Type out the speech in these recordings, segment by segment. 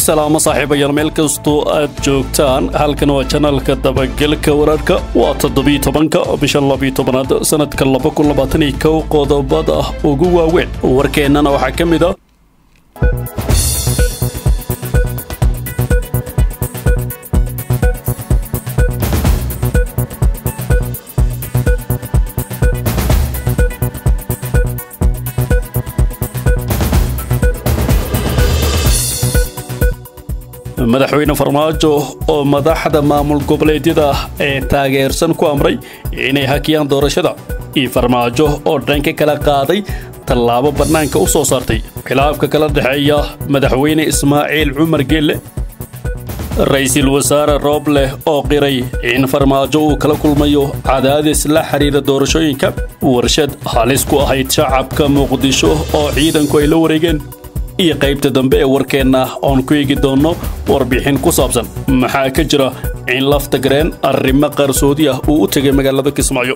salaamo saaxiibayaal meel kastoo aad joogtaan halkan waa janalka dabagelka wararka waa toddobiyo tobanka bisha labiyo tobanaad sanadka laba kun labaatan iyo kow qodobada ugu waaweyn warkeennana waxaa ka mid ah madaxweyne farmaajo oo madaxda maamul goboleedyada ee taageersan ku amray inay hakiyaan doorashada iyo farmaajo oo dhanka kala qaaday tallaabo bannaanka u soo saartay khilaafka kala dhexeeya madaxweyne ismaaciil cumar geelle ra-iisul wasaare roobleh oo qiray in farmaajo uu kala kulmayo cadaadis la xidhiira doorashooyinka warshad halis ku ahayd shacabka muqdisho oo ciidanku ay la wareegeen iyo qaybta dambe ee warkeenna oon ku eegi doonno warbixin ku saabsan maxaa ka jira in lafta gareen arrimo qarsoodi ah uu u tegay magaalada kismaayo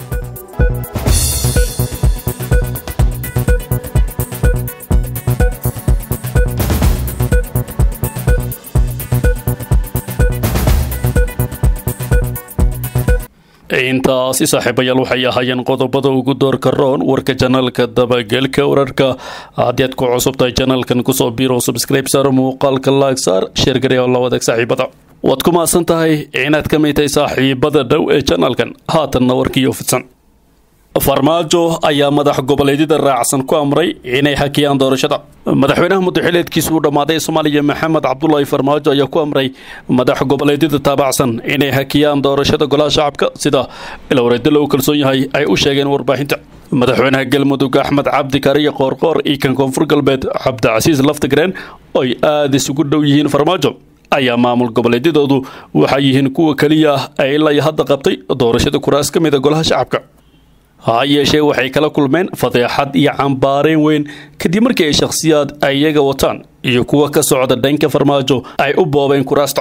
intaasi saaxiibayaal waxay ahaayeen qodobada ugu doorka roon warka janalka dabagelka wararka haddii aad ku cusub tahay janalkan kusoo biro subscribe saar muuqaalka laag saar sheergare oo la wadaag saaxiibada waad ku maasan tahay inaad ka mid tahay saaxiibada dhow ee janalkan haatanna warkiiyo fidsan farmaajo ayaa madax goboleedyada raacsan ku amray inay hakiyaan doorashada madaxweynaha muddaxileedkiisa uu dhammaaday soomaaliya maxamed cabdulaahi farmaajo ayaa ku amray madax goboleedyada taabacsan inay hakiyaan doorashada golaha shacabka sida ilowreedda lagu kalsoon yahay ay u sheegeen warbaahinta madaxweynaha galmudug axmed cabdi kariya qoorqoor iyo kan koonfur galbeed cabdicasiis laftagreen oy aada isugu dhow yihiin farmaajo ayaa maamul goboleedyadoodu waxay yihiin kuwa keliya ah ee ilaa hadda qabtay doorashada kuraas ka mida golaha shacabka ha yeeshee waxay kala kulmeen fadeexad iyo cambaareen weyn kadib markii ay shakhsiyaad ay iyaga wataan iyo kuwa ka socda dhanka farmaajo ay u boobeen kuraasta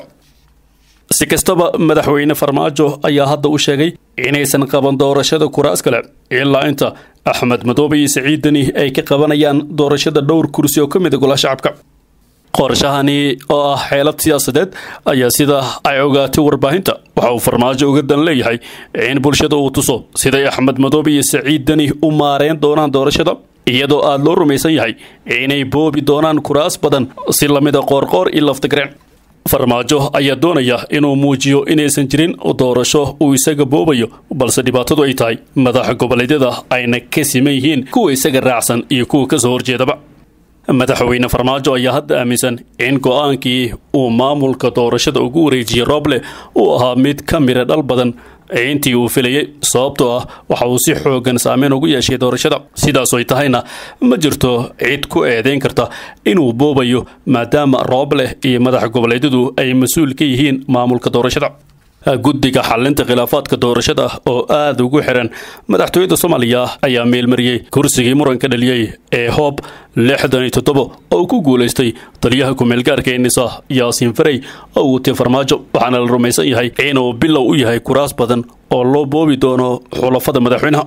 si kastaba madaxweyne farmaajo ayaa hadda u sheegay inaysan qaban doorashada kuraas kale ilaa inta axmed madoobe iyo siciid deni ay ka qabanayaan doorashada dhowr kursi oo ka mid a golaha shacabka qorshahani oo ah xeelad siyaasadeed ayaa sida ay ogaatay warbaahinta waxa uu farmaajo uga dan leeyahay in bulshada uu tuso siday axmed madoobe iyo saciid deni u maareen doonaan doorashada iyadoo aada loo rumaysan yahay inay boobi doonaan kuraas badan si lamida qoorqoor iyo laftagreen farmaajo ayaa doonaya inuu muujiyo inaysan jirin doorasho uu isaga boobayo balse dhibaatadu ay tahay madaxa goboleedyada ayna ka siman yihiin kuwa isaga raacsan iyo kuwa kasoo horjeedaba madaxweyne farmaajo ayaa hadda aaminsan in go-aankii uu maamulka doorashada ugu wareejiyey rooble uu ahaa mid ka mira dhal badan intii uu filayay sababtoo ah waxa uu si xoogan saameyn ugu yeeshay doorashada sidaas ay tahayna ma jirto cid ku eedeyn karta inuu boobayo maadaama rooble iyo madax goboleedyadu ay mas-uul ka yihiin maamulka doorashada guddiga xalinta khilaafaadka doorashada oo aada ugu xiran madaxtooyada soomaaliya ayaa meelmariyey kursigii muranka dhaliyey ee hoob lixdan iyo toddoba oo uu ku guulaystay taliyaha ku-meelgaarka ee nisa yaasiin farey oo wutay farmaajo waxaana la rumaysan yahay inuu bilow u yahay kuraas badan oo loo boobi doono xulafada madaxweynaha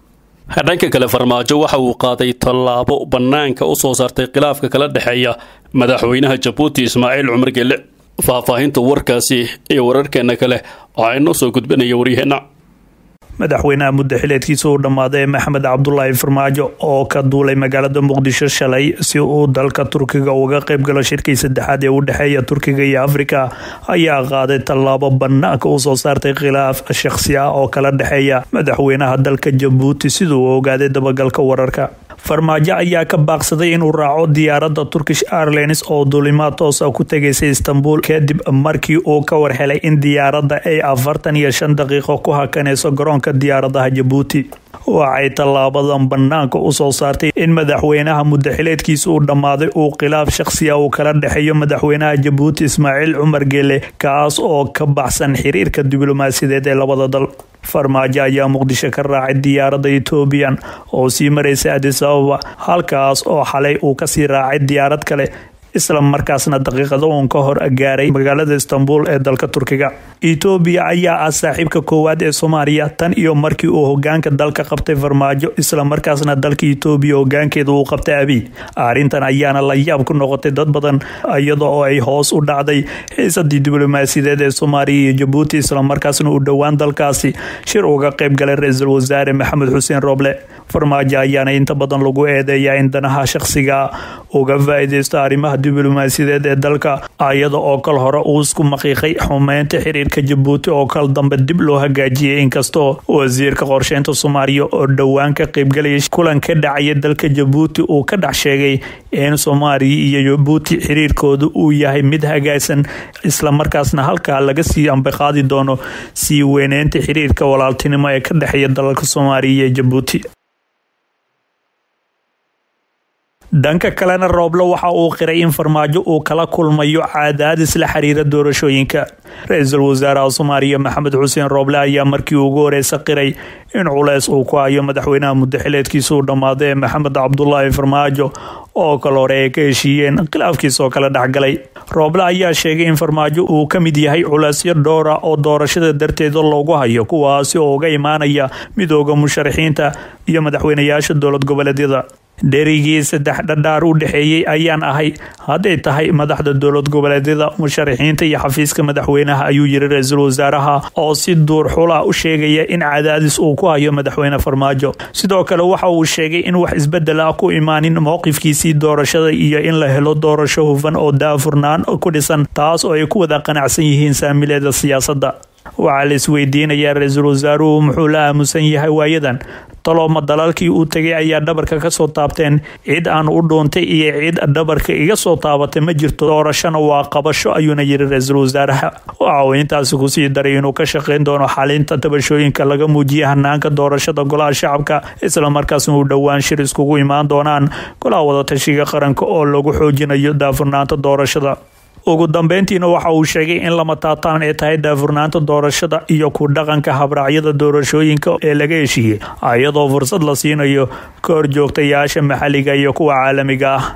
dhanka kale farmaajo waxa uu qaaday tallaabo bannaanka u soo saartay khilaafka kala dhexeeya madaxweynaha jabuuti ismaaciil cumar geelle faahfaahinta warkaasi iyo wararkeena kale waxaa inoo soo gudbinaya waryaheenna madaxweynaha muddaxileedkiisa uu dhammaaday maxamed cabdulaahi farmaajo oo ka duulay magaalada muqdisho shalay si uu dalka turkiga uga qayb galo shirkii saddexaad ee u dhexeeya turkiga iyo afrika ayaa qaaday tallaabo bannaanka u soo saartay khilaaf shakhsi ah oo kala dhexeeya madaxweynaha dalka jabuuti siduu u ogaaday dabagalka wararka farmaajo ayaa ka baaqsaday inuu raaco diyaaradda turkish airlines oo duulimaad toosa ku tegaysay istanbul kadib markii uu ka warhelay in diyaaradda ay afartan iyo shan daqiiqo ku hakanayso garoonka diyaaradaha jabuuti waxay tallaabadan bannaanka u soo saartay in madaxweynaha muddaxileedkiisa uu dhammaaday uu khilaaf shakhsiya uu kala dhexeeyo madaxweynaha jabuuti ismaaciil cumar geele kaas oo ka baxsan xiriirka diblomaasiyadeed ee labada dal farmaajo ayaa muqdisho ka raacay diyaaradda etoobiyan oo sii maraysa adis ababa halkaas oo xalay uu kasii raacay diyaarad kale isla markaasna daqiiqado uun ka hor gaaray magaalada istanbul ee dalka turkiga etoobiya ayaa ah saaxiibka koowaad ee soomaaliya tan iyo markii uu hogaanka dalka qabtay farmaajo isla markaasna dalka etoobiya hogaankeeda uu qabtay abiy arrintan ayaana la yaab ku noqotay dad badan iyada oo ay hoos u dhacday xiisadii diblomaasiyadeed ee soomaaliya iyo jabuuti islamarkaasna uu dhowaan dalkaasi shir uga qayb galay ra-iisul wasaare maxamed xuseen rooble farmaajo ayaana inta badan lagu eedeeyaa in danaha shakhsiga uga faa-ideysto arrimaha diblomaasiyadeed ee dalka iyada oo kal hore uu isku maqiiqay xumeynta xiriirka jabuuti oo kal dambe dib loo hagaajiyay inkastoo wasiirka qorsheynta soomaaliya oo dhowaan ka qaybgalaya kulan ka dhacaya dalka jabuuti uu ka dhex sheegay in soomaaliya iyo jabuuti xiriirkooda uu yahay mid hagaagsan islamarkaasna halkaa laga sii ambiqaadi doono sii weyneynta xiriirka walaaltinimo ee ka dhexeeya dalalka soomaaliya iyo jabuuti dhanka kalena rooblo waxa uu qiray in farmaajo uu kala kulmayo cadaadis la xiriira doorashooyinka ra-iisul wasaaraha soomaaliya maxamed xuseen rooble ayaa markii ugu horeysa qiray in culeys uu ku hayo madaxweynaha muddaxileedkiisa uu dhammaaday ee maxamed cabdulaahi farmaajo oo kale hore ay ka heshiiyeen khilaafkiisoo kale dhexgalay rooble ayaa sheegay in farmaajo uu ka mid yahay culeysyo dhowra oo doorashada darteeda loogu hayo kuwaasi oo uga imaanaya midooda musharaxiinta iyo madaxweynayaasha dowlad goboleedyada dherigii saddex dhadhaar u dhexeeyey ayaan ahay hadday tahay madaxda dowlad goboleedyada musharaxiinta iyo xafiiska madaxweynaha ayuu yiri ra-iisul wasaaraha oo si duur xula u sheegaya in cadaadis uu ku hayo madaxweyne farmaajo sidoo kale waxa uu sheegay in wax isbedel ah ku imaanin mowqifkiisii doorashada iyo in la helo doorasho hufan oo daafurnaan ku dhisan taas oo ay ku wada qanacsan yihiin saamileeda siyaasadda waxaa la isweydiinayaa ra-iisul wasaaruhu muxuu la aamusan yahay waayadan talooma dalalkii uu tegay ayaa dhabarka ka soo taabteen cid aan u dhuuntay iyo cid dhabarka iga soo taabatay ma jirto doorashona waa qabasho ayuuna yiri ra-iisul wasaaraha waxa uu intaasi kusii daray inuu ka shaqayn doono xalinta tabashooyinka laga muujiyay hanaanka doorashada golaha shacabka islamarkaasna uu dhowaan shir iskugu imaan doonaan golaha wadatashiga qaranka oo lagu xoojinayo daafurnaanta doorashada ugu dambeyntiina waxa uu sheegay in lama taataan ee tahay daafurnaanta doorashada iyo ku dhaqanka habraacyada doorashooyinka ee laga heshiiyey iyadoo fursad la siinayo ka horjoogtayaasha maxalliga iyo kuwa caalamiga ah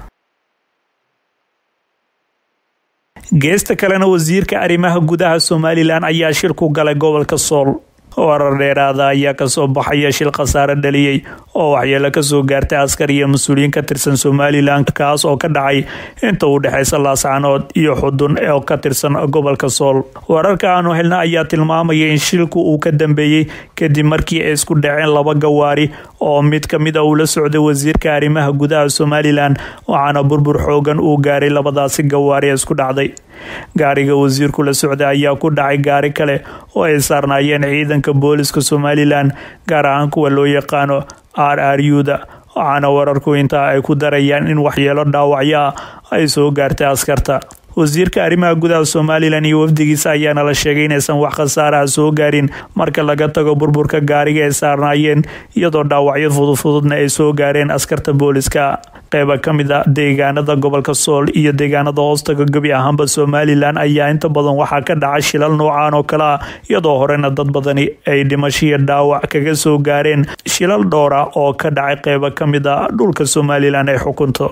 geesta kalena wasiirka arrimaha gudaha somalilan ayaa shir ku galay gobolka sool warar dheeraada ayaa kasoo baxaya shil khasaare dhaliyey oo waxyeelo kasoo gaartay askar iyo mas-uuliyiin ka tirsan somalilan kaas oo ka dhacay inta u dhexeysa laascanood iyo xudun oo ka tirsan gobolka sool wararka aanu helna ayaa tilmaamaya in shilku uu ka dambeeyey kadib markii ay isku dhaceen laba gawaari oo mid kamid a uu la socday wasiirka arrimaha gudaha somalilan waxaana burbur xoogan uu gaaray labadaasi gawaari ee isku dhacday gaariga wasiirku la socday ayaa ku dhacay gaari kale oo ay saarnaayeen ciidanka booliska somalilan gaar ahaan kuwa loo yaqaano r r u da waxaana wararku intaa ay ku darayaan in waxyeelo dhaawacyo ah ay soo gaartay askarta wasiirka arrimaha gudaha somalilan iyo wafdigiisa ayaana la sheegay inaysan wax khasaaraha soo gaarin marka laga tago burburka gaariga ay saarnaayeen iyadoo dhaawacyo fududfududna ay soo gaareen askarta booliska qeyba ka mid a deegaanada gobolka sool iyo deegaanada hoostaga gebi ahaanba somalilan ayaa inta badan waxaa ka dhaca shilal noocaan oo kale ah iyadoo horena dad badani ay dhimashiya dhaawac kaga soo gaareen shilal dhowra oo ka dhacay qeyba ka mid a dhulka somalilan ay xukunto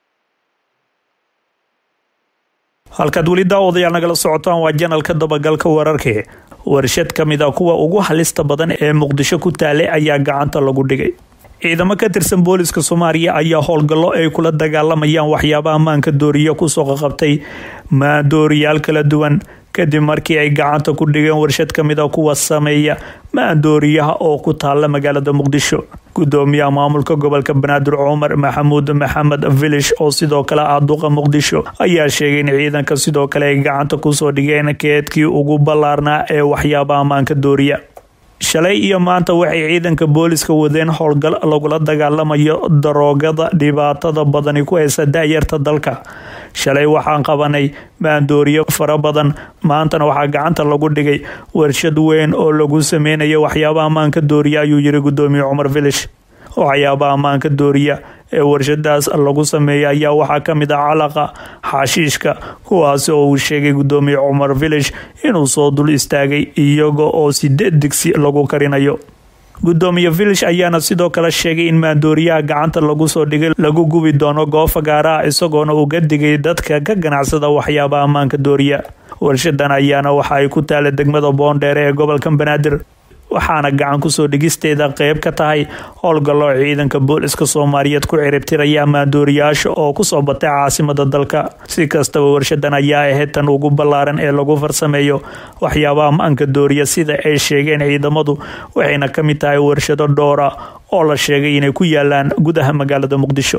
halkaad weli daawadayaal nagala socotaan waa janalka dabagalka wararkee warshad ka mid a kuwa ugu halista badan ee muqdisho ku taalay ayaa gacanta lagu dhigay ciidamo ka tirsan booliska soomaaliya ayaa howlgallo ay kula dagaalamayaan waxyaabaha maanka dooriya kusoo qaqabtay maandooriyaal kala duwan kadib markii ay gacanta ku dhigeen warshad ka mid a kuwa sameeya maandooriyaha oo ku taala magaalada muqdisho gudoomiyaha maamulka gobolka banaadir cumar maxamuud maxamed vilish oo sidoo kale ah duqa muqdisho ayaa sheegay in ciidanka sidoo kale ay gacanta kusoo dhigeen keedkii ugu ballaarnaa ee waxyaabaha maanka dooriya shalay iyo maanta waxay ciidanka booliska wadeen howlgal lagula dagaalamayo daroogada dhibaatada badani ku haysa da-yarta dalka shalay waxaan qabanay maandooriyo fara badan maantana waxaa gacanta lagu dhigay warshad weyn oo lagu sameynayo waxyaabaha maanka dooriya ayuu yiri gudoomiye cumar vilish waxyaabaha maanka dooriya ee warshadaas lagu sameeya ayaa waxaa ka mid ah calaqa xaashiishka kuwaasi oo uu sheegay gudoomiye cumar vilish inuu soo dul istaagay iyaga oo sideed digsi lagu karinayo gudoomiye vilish ayaana sidoo kale sheegay in maandooriyaha gacanta lagu soo dhigay lagu gubi doono goofa gaaraha isagoona uga digay dadka ka ganacsada waxyaaba ammaanka dooriya warshadan ayaana waxa ay ku taala degmada boondheere ee gobolka banaadir waxaana gacan kusoo dhigisteeda qeyb ka tahay howlgallo ciidanka booliska soomaaliyeed ku ciribtiraya maandooriyaasha oo kusoo batay caasimada dalka si kastaba warshadan ayaa ahayd tan ugu ballaaran ee lagu farsameeyo waxyaabaha ammaanka dooriya sida ay sheegeen ciidamadu waxayna ka mid tahay warshado dhowra oo la sheegay inay ku yaalaan gudaha magaalada muqdisho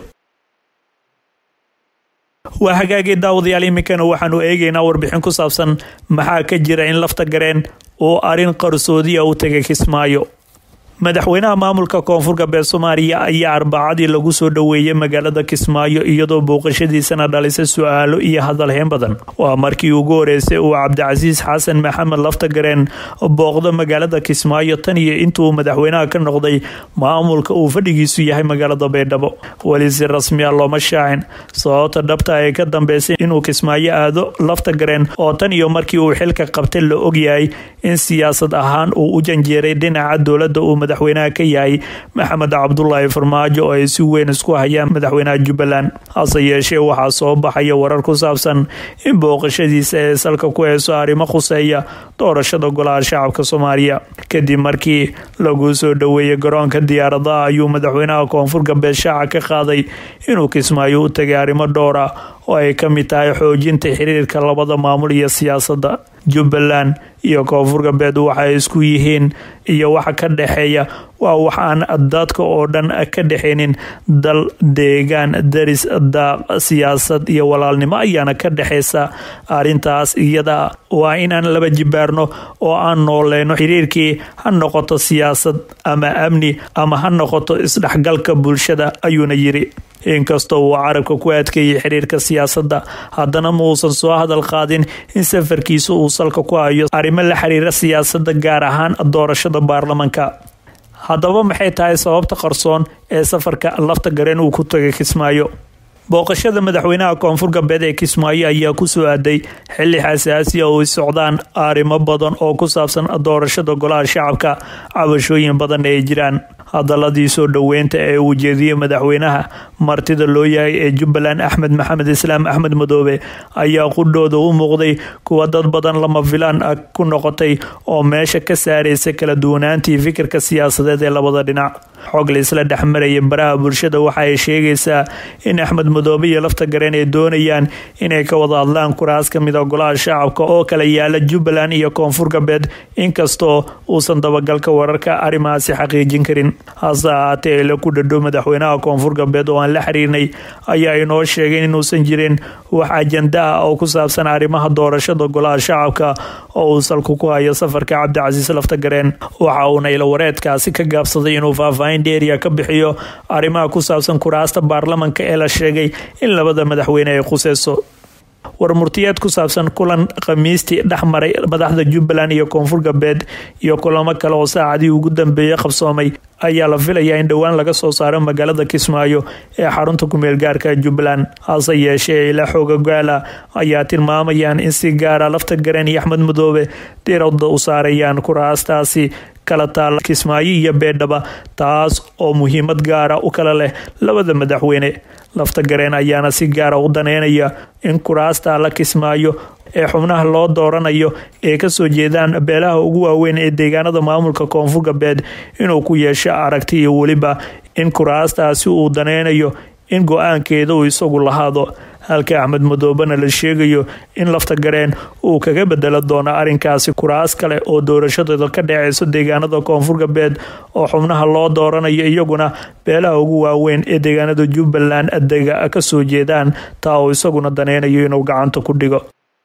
waa hagaagii daawadayaal iminkana waxaanu eegeynaa warbixin ku saabsan maxaa ka jira in lafta gareen oo arrin qarsoodiya u tegay kismaayo madaxweynaha maamulka koonfur galbeed soomaaliya ayaa arbacadii lagu soo dhoweeyey magaalada kismaayo iyadoo booqashadiisana dhalisay su-aalo iyo hadalheyn badan waa markii ugu horeysay uu cabdicasiis xasan maxamed laftagareen booqdo magaalada kismaayo tan iyo intuu madaxweynaha ka noqday maamulka uu fadhigiisu yahay magaalada baydhabo weli si rasmiya looma shaacin sababta dhabta ee ka dambeysay inuu kismaayo aado laftagareen oo tan iyo markii uu xilka qabtay la ogyahay in siyaasad ahaan uu u janjeeray dhinaca dowlada uu madaxweynaha ka yahay maxamed cabdulaahi farmaajo oo ay si weyn isku hayaan madaxweynaha jubbaland hase yeeshee waxaa soo baxaya warar ku saabsan in booqashadiisa ee salka ku heyso arrimo khuseeya doorashada golaha shacabka soomaaliya kadib markii lagu soo dhoweeyey garoonka diyaaradaha ayuu madaxweynaha koonfur galbeed shaaca ka qaaday inuu kismaayo u tegay arrimo dhowr ah oo ay ka mid tahay xoojinta xiriirka labada maamul iyo siyaasadda jubbaland iyo koonfur galbeed waxay isku yihiin iyo waxa ka dhexeeya waa wax aan dadka oo dhan ka dhexaynin dal deegaan daris daaq siyaasad iyo walaalnimo ayaana ka dhexeysa arrintaas iyada waa inaan laba jibaarno oo aan nooleyno xiriirkii ha noqoto siyaasad ama amni ama ha noqoto isdhexgalka bulshada ayuuna yiri inkastoo uu carabka ku adkeeyey xiriirka siyaasadda haddana ma uusan soo hadal qaadin in safarkiisa uu salka ku hayo arrimo la xiriira siyaasadda gaar ahaan doorashada baarlamanka haddaba maxay tahay sababta qarsoon ee safarka lafta gareen uu ku tagay kismaayo booqashada madaxweynaha koonfur galbeed ee kismaayo ayaa ku soo aaday xili xasaasiya oo socdaan arrimo badan oo ku saabsan doorashada golaha shacabka cabashooyin badan ay jiraan hadaladii soo dhoweynta ee uu jeediyey madaxweynaha martida loo yahay ee jubbaland axmed maxamed islaam axmed madoobe ayaa qudhooda u muuqday kuwa dad badan lama filaan ah ku noqotay oo meesha ka saaraysa kala duwanaantii fikirka siyaasadeed ee labada dhinac xog laisla dhexmaraya baraha bulshada waxa ay sheegaysaa in axmed madoobe iyo lafta gareen ay doonayaan inay ka wada hadlaan kuraas ka mid a golaha shacabka oo kala yaala jubbaland iyo koonfur galbeed inkastoo uusan dabagalka wararka arrimahaasi xaqiijin karin hase ahaatee ila ku dhadhow madaxweynaha koonfur galbeed oo aan la xiriirnay ayaa inoo sheegay inuusan jirin wax ajanda ah oo ku saabsan arrimaha doorashada golaha shacabka oo uu salku ku hayo safarka cabdicasiis laftagareen waxa uuna ila wareedkaasi ka gaabsaday inuu faahfaahin dheeriya ka bixiyo arrimaha ku saabsan kuraasta baarlamanka ee la sheegay in labada madaxweyne ay khuseyso war murtiyeed ku saabsan kulan khamiistii dhex maray madaxda jubbaland iyo koonfur galbeed iyo kulamo kale oo saacadii ugu dambeeyey qabsoomay ayaa la filayaa in dhowaan laga soo saaro magaalada kismaayo ee xarunta kumeel gaarka jubbaland hase yeeshee ila xooga gaala ayaa tilmaamayaan in si gaara lafta gareen iyo axmed madoobe diirada u saarayaan kuraastaasi kala taal kismaayo iyo beedhaba taas oo muhiimad gaara u kala leh labada madaxweyne lafta gareen ayaana si gaara u daneynaya in kuraasta la kismaayo ee xubnaha loo dooranayo ee kasoo jeedaan beelaha ugu waaweyn ee deegaanada maamulka koonfur galbeed inuu ku yeesho aragti iyo weliba in kuraastaasi uu daneynayo in go-aankeeda uu isagu lahaado halka axmed madoobena la sheegayo in lafta gareen uu kaga bedelo doono arrinkaasi kuraas kale oo doorashadooda ka dhaceyso deegaanada koonfur galbeed oo xubnaha loo dooranayo iyaguna beelaha ugu waaweyn ee deegaanada jubbaland adega kasoo jeedaan taa uu isaguna daneynayo inuu gacanta ku dhigo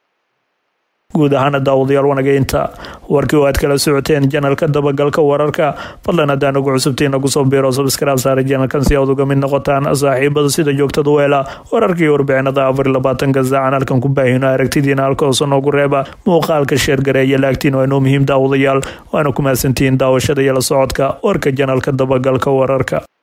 guud ahaana daawadayaal wanageynta warkii oo aad kala socoteen janalka dabagalka wararka fadlan haddaan ugu cusubtiin nagu soo biiro sabskraib saara janalkan si aad uga mid noqotaan saaxiibada sida joogtada weela wararkii warbixinada afar iyo labaatanka saacan halkan ku baahino aragtidiina halka hoose noogu reeba muuqaalka sheergareeya laagtiin waa inoo muhiim daawadayaal waana ku mahadsantihiin daawashada iyo la socodka warka janalka dabagalka wararka